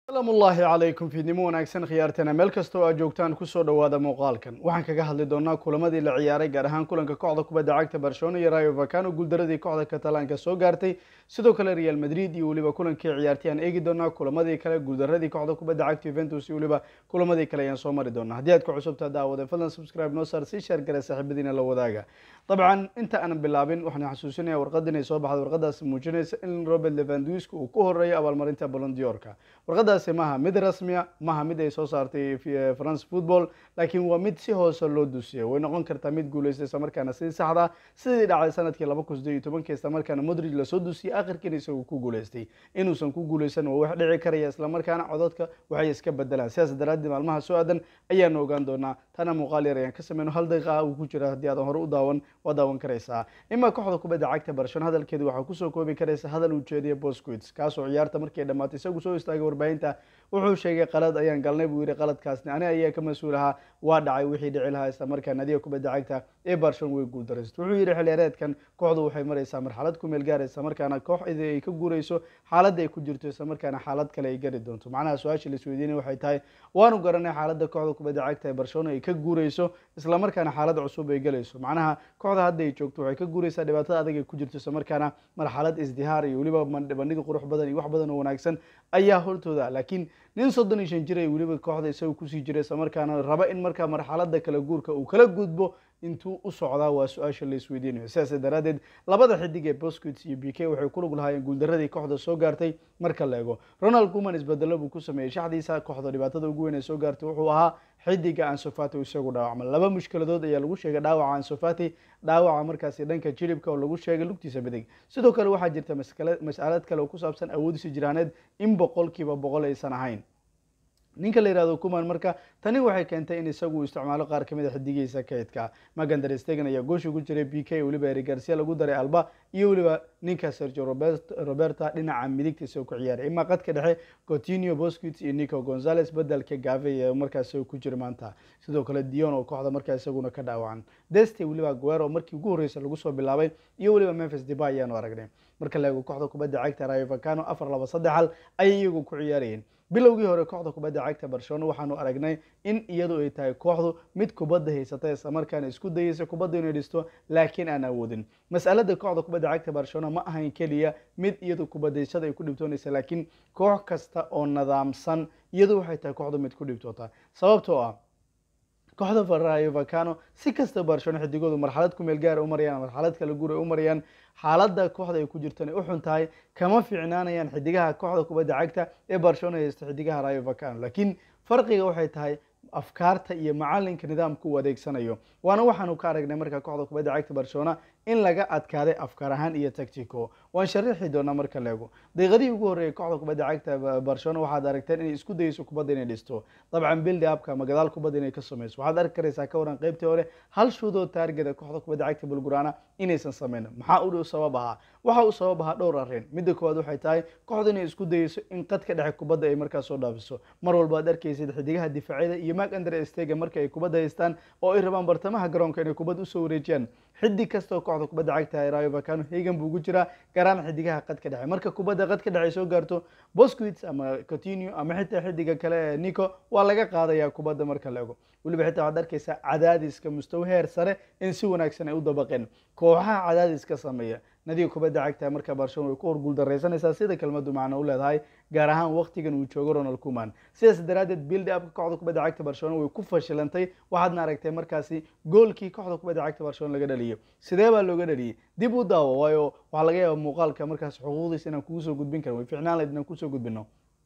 asalaamu ullaahi calaykum fiidnimo wanaagsan khiyaartana meel kasta oo aad joogtaan kusoo dhowaada muuqaalkan waxaan kaga hadli doonaa kulamadii la ciyaaray gaar ahaan kulanka kooxda kubadda cagta barcelona iyo rayo vacano guuldaradii kooxda katalaanka soo gaartay sidoo kale real madrid iyo weliba kulankii ciyaartay aan eegi doonaa kulamadii kale guuldaradii kooxda kubadda cagta juventus iyo weliba kulamadii kale ayaan soo mari doonaa haddii aad ku cusubtaa daawada fadlan subscribe noo saar si sheer gare saaxiibadiina la wadaaga dabcan inta aanan bilaabin waxaan xasuusinaya warqad inay soo baxda warqadaasi muujinaysa in robert levandwisk uu ku horeeyo abaalmarinta bolondiorka warqadaasi maaha mid rasmiya maaha mid ay soo saartay france football laakiin waa mid si hoose loo dusiyay way noqon kartaa mid guuleystay islamarkaana sidii saxda sidii dhacday sanadkii laba kun sideed iyo tobankii islamarkaana modrig lasoo dusiyey akhirkiina isagu ku guuleystay inuusan ku guuleysan waa wax dhici karaya islamarkaana codadka waxay iska bedelaan sidaas daraaddeed maalmaha soo aadan ayaanu ogaan doonaa tana muuqaal yar ayaan ka sameyno hal daqiiqa uu ku jira haddii aadan hore u daawan waa daawan karaysaa imaa kooxda kubadda cagta barcelona hadalkeeda waxaa kusoo koobi karaysa hadal uu jeediya bosquits kaasoo ciyaarta markii ay dhamaatay isagu soo istaagay warbaahinta wuxuu sheegay qalad ayaan galnay buu yihi qaladkaasni ani ayaa ka mas-uul ahaa waa dhacay wixii dhici lahaa isla markaa nadiga kubadda cagta ee barcelona way guuldaraysta wuxuu yihi xiliyaareedkan kooxdu waxay maraysaa marxalad ku meel gaaraysa markaana kooxda ay ka guurayso xaaladda ay ku jirto isla markaana xaalad kale ay gari doonto macnaha su-aasha la isweydiinay waxay tahay waanu garanay xaaladda kooxda kubadda cagta ee barcelona ay ka guurayso isla markaana xaalad cusub ay galayso macnaha kooxda hadda ay joogto waxay ka guuraysaa dhibaatada adag ay ku jirto isla markaana marxalad isdihaar iyo weliba bandhig qurux badan iyo wax badan oo wanaagsan ayaa hortooda laakiin nin soddon iyo shan jir ay weliba kooxda isaga kusii jiray isla markaana raba in markaa marxalada kala guurka uu kala gudbo intuu u socdaa waa su-aasha la isweydiinayo sidaas daraaddeed labada xidig ee bosquits iyo b k waxay ku lug lahaayeen guuldaradii kooxda soo gaartay marka la ego ronald kuman isbedelo buu ku sameeyey shaxdiisa kooxda dhibaatada ugu weyn ee soo gaartay wuxuu ahaa xidiga ansofati isagu dhaawacma laba mushkiladood ayaa lagu sheegay dhaawaca ansofati dhaawaca markaasi dhanka jilibka oo lagu sheegay lugtiisa midig sidoo kale waxaa jirta mas'alad kale oo ku saabsan awoodiisa jiraaneed in boqolkiiba boqol aysan ahayn ninka la yihahdo kuman marka tani waxay keentay in isagu uu isticmaalo qaar kamid a xidigiisa kaydka magander stegen ayaa goosha ku jiray b k weliba eri garcia lagu daray alba iyo weliba ninka sergio roberta dhinaca midigta isagoo ku ciyaaray imaa qadka dhexe cotinio bosquits iyo nico gonzales bedelka gave ee markaas isagoo ku jira maanta sidoo kale dion oo kooxda markaa isaguna ka dhaawacan deste weliba guero markii ugu horreysa lagu soo bilaabay iyo weliba memphis deba ayaanu aragnay marka la eego kooxda kubadda cagta rayo vacano afar laba saddex hal ayay iyagu ku ciyaarayeen bilowgii hore kooxda kubadda cagta barcelona waxaanu aragnay in iyadu ay tahay kooxdu mid kubadda haysata islamarkaana isku dayeysa kubadda inay dhisto laakiin aan awoodin mas'alada kooxda kubadda cagta barcelona ma ahayn keliya mid iyadu kubadaysada ay ku dhibtoonaysa laakiin koox kasta oo nadaamsan iyadu waxay tahay kooxdu mid ku dhibtoota sababtoo ah kooxda rayo vacano si kasta barcelona xidigoodu marxalad ku meel gaara u marayaan marxalad kala guur ay u marayaan xaaladda kooxda ay ku jirtan ay u xun tahay kama fiicnaanayaan xidigaha kooxda kubadda cagta ee barcelona haysta xidigaha rayo vacano laakiin farqiga waxay tahay afkaarta iyo macalinka nidaamka uu adeegsanayo waana waxaanu ka aragnay marka kooxda kubadda cagta barcelona in laga adkaaday afkaar ahaan iyo tactico waan sharaxi doonaa marka leego daqiiqadihii ugu horreeyay kooxda kubadda cagta barcelona waxaad aragteen inay isku dayeyso kubadda inay dhisto dabcan bildi abka ama gadaal kubadda inay ka sameyso waxaad arki karaysaa ka waran qeybtii hore hal shuudoo taargeda kooxda kubadda cagta bulgurana inaysan sameynin maxaa u sabab ahaa waxa uu sabab ahaa dhowr arrin midda koowaad waxay tahay kooxda inay isku dayeyso in qadka dhexe kubadda ay markaas soo dhaafiso mar walba ad arkaysid xidigaha difaaciyada iyo mag under stega marka ay kubadda haystaan oo ay rabaan bartamaha garoonka inay kubadda usoo wareejiyaan xidig kastoo kooxda kubadda cagta ee rayo vacano hegan buu ugu jiraa garaan xidigaha qadka dhexe marka kubadda qadka dhexe ay soo gaarto bosquits ama cotinio ama xitaa xidiga kale ee nico waa laga qaadayaa kubadda marka la ego weliba xitaa waxaad arkaysaa cadaadiska mustawa heer sare in si wanaagsan ay u dabaqeen kooxaha cadaadiska sameeya nadiga kubadda cagta marka barcelona way ku hor guuldaraysanaysaa sida kelmadu macno u leedahay gaar ahaan waqtigan uu joogo ronald kuman sidaas daraaddeed bildi abka kooxda kubadda cagta barcelona way ku fashilantay waxaadna aragtay markaasi goolkii kooxda kubadda cagta barcelona laga dhaliyay sidee baa looga dhaliyay dib u daawo waayo waxaa laga yaaba muuqaalka markaas xuquuqdiisa inaan kugu soo gudbin karin way ficnaan lahayd inaan kusoo gudbino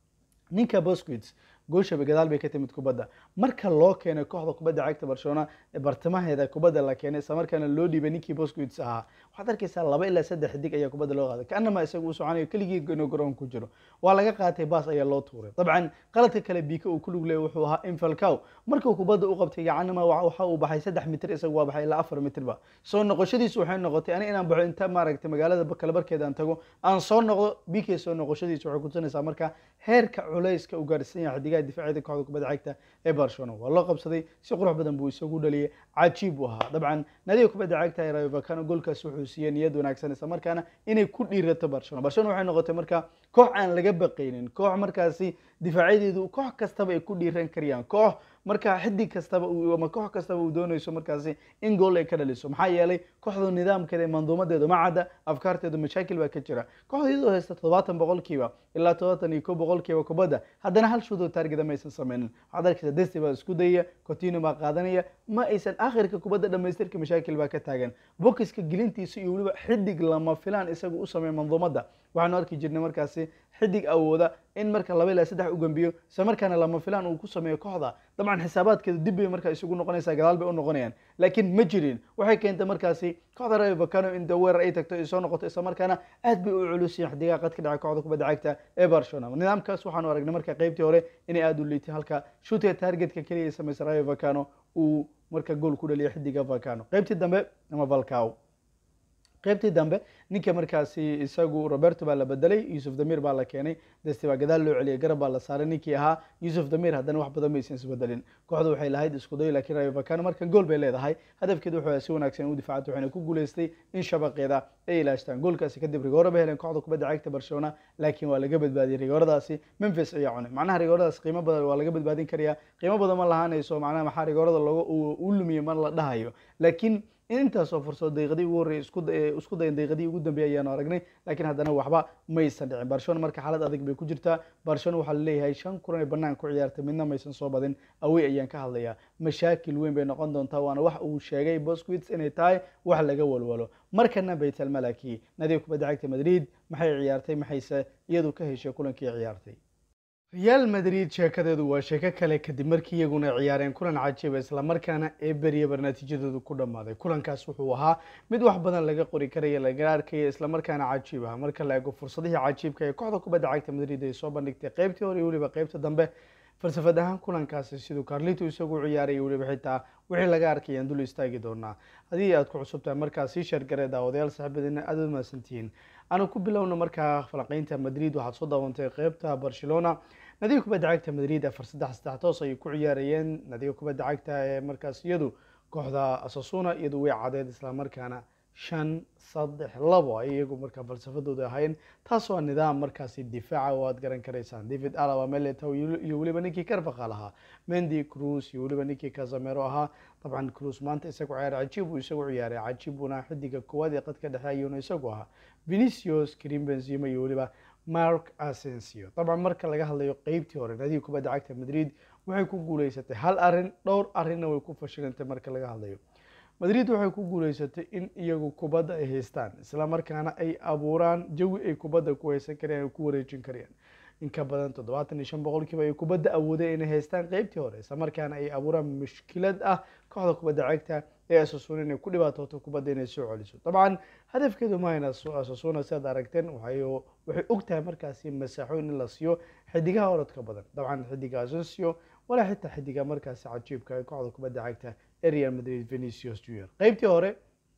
ninka bosquits gooshaba gadaal bay ka timid kubadda marka loo keenay kooxda kubadda cagta barcelona bartamaheeda kubadda la keenay isla markaana loo dhiibay ninkii bosquits ahaa waxaad arkaysaa laba ilaa saddex xidig ayaa kubadda loo qaaday kaanama isaga uu soconayo keligii inuu garoon ku jiro waa laga qaatay baas ayaa loo tuuray dabcan qaladka kale bika uu ku lug leeyay wuxuu ahaa infalcow markuu kubadda u qabtay gacanima waxa uu baxay saddex mitir isagu waa baxay ilaa afar mitirba soo noqoshadiisu waxay noqotay ani inaan baxo inta maaragtay magaalada kalabarkeeda aan tago aan soo noqdo bk soo noqoshadiisu waxay kutusinaysaa marka heerka culayska u gaarsiin yahay xidigaha difaaciyada kooxda kubadda cagta ee barcelona waa loo qabsaday si qurux badan buu isagu dhaliyay cajiib buu ahaa dabcan nadiga kubadda cagta ee rayo vacano goolkaas wuxuu siiyey niyad wanaagsan isla markaana inay ku dhiirato barcelona barcelona waxay noqotay marka koox aan laga baqaynin koox markaasi difaacadeedu koox kastaba ay ku dhiiran karayaan koox marka xidig kastaba ama koox kastaba uu doonayso markaasi in gool ay ka dhaliso maxaa yeelay kooxdu nidaamkeeda manduumadeedu ma cadda afkaarteedu mashaakil baa ka jira kooxdu iyadoo haysta toddobaatan boqolkiiba ilaa toddobaatan iyo ko boqolkiiba kubadda haddana hal shuudoo taargeda ma aysan sameynin waxaad arkaysa desti baa isku dayaya cotino baa qaadanaya ma aysan akhirka kubadda dhamaystirka mashaakil baa ka taagan bokiska gelintiisa iyo weliba xidig lama filaan isaga u sameeya manduumadda waxaanu arki jirnay markaasi xidig awooda in marka laba ilaa saddex u gambiyo isla markaana lama filaan uu ku sameeyo kooxda dabcan xisaabaadkeedu dib bay markaa isugu noqonaysaa gadaal bay u noqonayaan laakiin ma jirin waxay keentay markaasi kooxda rayo vacano in weerar ay tagto ay soo noqoto isla markaana aad bay u culusyihin xidigaha qad ka dhacay kooxda kubadda cagta ee barcelona nidaamkaas waxaanu aragnay marka qaybtii hore inay aada u liitay halka shuutiga targetka keliya ay samaysay rayo vacano uu marka gool ku dhaliya xidiga vacano qaybtii dambe ama valcao qaybtii dambe ninka markaasi isagu roberto baa la bedelay yusuf damir baa la keenay desti baa gadaal loo celiyay garab baa la saaray ninkii ahaa yusuf damir haddana wax badan maysan isbedelin kooxdu waxay lahayd isku day laakiin rayo vacano markan gool bay leedahay hadafkeedu wuxuu si wanaagsan u difaacantay waxayna ku guuleystay in shabaqeeda ay ilaashtaan goolkaasi kadib rigooro bay heleen kooxda kubadda cagta barcelona laakiin waa laga badbaadiyey rigooradaasi memphis ayaa cunay macnaha rigooradaas qiimo badan waa laga badbaadin karayaa qiimo badan ma lahaanayso macnaha maxaa rigoorada looga u lumiyey ma la dhahayo laakiin intaasoo fursado daqiiqadii ugu horreeyay isku dayan daqiiqadii ugu dambeeyay ayaanu aragnay laakiin haddana waxba maysan dhicin barcelona marka xaalad adag bay ku jirtaa barcelona waxaa laleeyahay shan kulan ee bannaan ku ciyaartay midna maysan soo badin awey ayaan ka hadlayaa mashaakil weyn bay noqon doontaa waana wax uu sheegay bosquits inay tahay wax laga walwalo markana baytal malaki nadiga kubadda cagta madrid maxay ciyaartay maxayse iyadu ka heshay kulankii ciyaartay real madrid sheekadeedu waa sheeko kale kadib markii iyaguna ciyaareen kulan cajiiba islamarkaana ee beryaba natiijadoodu ku dhammaaday kulankaas wuxuu ahaa mid wax badan laga qori karaya laga arkaya islamarkaana cajiib ah marka la eego fursadihii cajiibka ee kooxda kubadda cagta madrid ay soo bandhigtay qaybtii hore iyo weliba qaybta dambe falsafad ahaan kulankaasi siduu carlito isagu ciyaaray weliba xitaa wixii laga arkayaan dul istaagi doonaa haddii aad ku cusubtahay markaas sii sheergaree daawadayaal saaxiibadiina aad u mahadsantihiin aanu ku bilowna markaa falanqeynta madrid waxaad soo daawantay qeybta barcelona nadiga kubadda cagta madrid afar saddex saddex toos ayay ku ciyaarayeen nadiga kubadda cagta ee markaas iyadu kooxda asasuna iyadu way cadeed islamarkaana shan saddex labo ay iyagu markaa falsafadooda ahayn taas waa nidaam markaasi difaaca oo aad garan karaysaan david alaba meletow iyo weliba ninkii carvaqal ahaa mendy cruz iyo weliba ninkii casamero ahaa dabcan cruz maanta isagu ciyaar cajiib buu isagu ciyaaray cajiib buuna xidiga koowaad ee qadka dhexe ayuuna isagu ahaa vinicius karim benzema iyo weliba mark asensio dabcan marka laga hadlayo qeybtii hore nadiga kubadda cagta madrid waxay ku guuleysatay hal arin dhowr arrinna way ku fashilantay marka laga hadlayo madrid waxay ku guuleysatay in iyagu kubadda ay haystaan isla markaana ay abuuraan jawi ay kubadda ku haysan karayaan ay ku wareejin karayaan in ka badan toddobaatan iyo shan boqolkiiba ay kubadda awoodeen inay haystaan qeybtii hore isla markaana ay abuuraan mushkilad ah kooxda kubadda cagta ee asasuuna inay ku dhibaatooto kubadda inay soo celiso dabcan hadafkeedu mahayna asasuuna sidaad aragteen waxay waxay og tahay markaasi masaaxooyin in la siiyo xidigaha orodka badan dabcan xidiga asensio walaa xitaa xidiga markaasi cajiibka ee kooxda kubadda cagta ee real madrid venicius junior qeybtii hore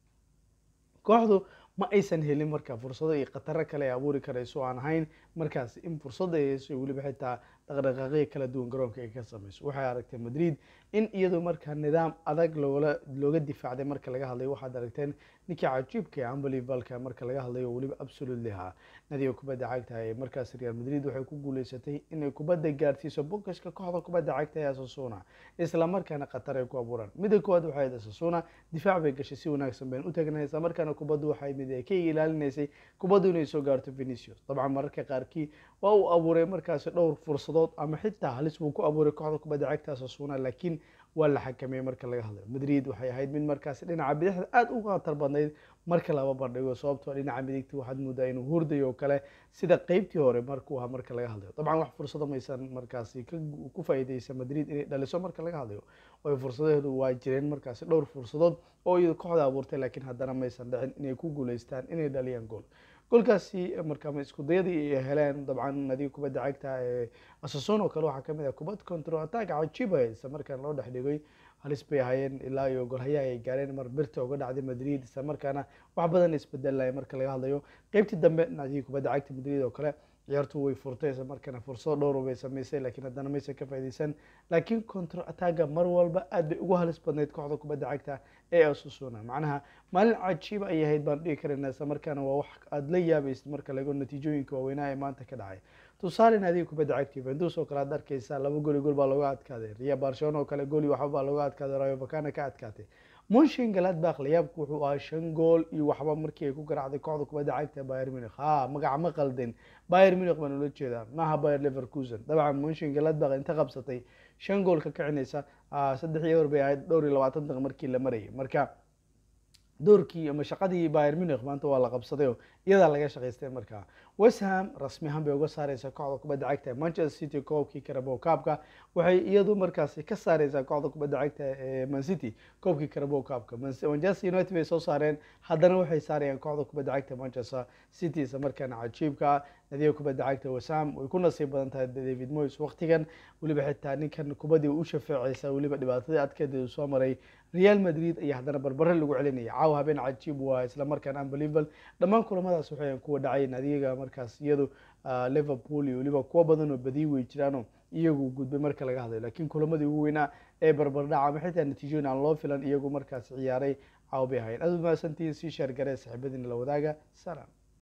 kooxdu ma aysan helin marka fursado iyo khataro kale ay abuuri karayso aan ahayn markaas in fursada ay heyso weliba xitaa dhaqdhaqaaqyo kala duwan garoonka ay ka sameyso waxay aragtay madrid in iyadu markaa nidaam adag loola looga difaacday marka laga hadlayo waxaad aragteen ninkii cajiibka ee unbelievalka marka laga hadlayo weliba absolutely ha nadiga kubadda cagta ee markaas real madrid waxay ku guuleysatay inay kubadda gaarsiiso bokiska kooxda kubadda cagta ee asasuna isla markaana khatar ay ku abuuraan midda koowaad waxay ahayd asasuna difaac bay gashay si wanaagsan bayn u tagnay isla markaana kubaddu waxay mid ay ka ilaalinaysay kubaddu inay soo gaarto venicius dabcan mararka qaarkii waa uu abuuray markaasi dhowr fursadood ama xitaa halis buu ku abuuray kooxda kubadda cagta asasuna laakiin waa la xakameeyey marka laga hadlayo madrid waxay ahayd mid markaasi dhinaca bidixda aada u khatar badnayd marka laba bandhigo sababtoo dhinaca midigta waxaad moodaa inuu hurdayo oo kale sida qeybtii hore markuu ahaa marka laga hadlayo dabcan wax fursado maysan markaasi ku faa'iideysa madrid inay dhaliso marka laga hadlayo way fursadaheedu waa jireen markaasi dhowr fursadood oo iyadu kooxda abuurtay laakiin haddana maysan dhicin inay ku guuleystaan inay dhaliyaan gool goolkaasi markaa isku dayadii ay heleen dabcan nadiga kubadda cagta ee asason oo kale waxaa kamid ah kubad control attack cajiib ah isla markaana loo dhex dhigay halis bay ahaayeen ilaa iyo golhayaha ay gaareen mar birta uga dhacday madrid isla markaana wax badan isbedelaya marka laga hadlayo qeybtii dambe nadiga kubadda cagta madrid oo kale ciyaartu way furtay isla markaana fursado dhowr bay samaysay laakiin haddana maysan ka faa'iideysan laakiin counter attacga mar walba aad bay ugu halis badnayd kooxda kubadda cagta ee Osasuna macnaha maalin cajiib ay ahayd baan dhihi karaynaa isla markaana waa wax aad la yaabaysid marka laga natiijooyinka waaweynaa ee maanta ka dhacay tusaale naadiga kubadda cagta Juventus oo kale aad arkaysaa laba gool iyo gool baa looga adkaaday Real Barcelona oo kale gool iyo waxba baa looga adkaaday Rayo Vallecano ka adkaatay Mönchengladbach layaabku wuxuu ahaa shan gool iyo waxba markii ay ku garaacday kooxda kubadda cagta Bayern Munich ha magac ma qaldin Bayern Munich baan ula jeedaa maaha Bayer Leverkusen dabcan Mönchengladbach inta qabsatay shan gool ka kicinaysa saddex iyo bay ahayd dhowr iyo labaatan daqiiqo markii la marayay marka doorkii ama shaqadii Bayern Munich maanta waa la qabsaday oo iyadaa laga shaqaystay markaa West Ham rasmi ahaan bay uga saareysaa kooxda kubadda cagta ee Manchester City koobkii Carabao Cup-ka waxay iyadu markaasi ka saareysaa kooxda kubadda cagta ee Man City koobkii Carabao Cup-ka Manchester United bay soo saareen haddana waxay saarayaan kooxda kubadda cagta Manchester City isla markaana cajiibka ah nadiga kubadda cagta West Ham way ku nasiib badan tahay David Moyes waqtigan weliba xitaa ninkan kubaddii u shafeecaysa weliba dhibaatadii adkeed uu soo maray Real Madrid ayaa haddana barbare lagu celinaya caawa habeen cajiib waa isla markaana unbelievable dhammaan kulamadaas waxay kuwa dhacay nadiga markaas iyadu Liverpool iyo weliba kuwa badan oo badiyi way jiraanoo iyagu gudbay marka laga hadlayo laakiin kulamadii ugu weynaa ee barbardhaca ama xitaa natiijooyin aan loo filan iyagu markaas ciyaaray caawa bay ahayn aad u mahadsantihiin sii sheer garee saaxiibadiina la wadaaga salaam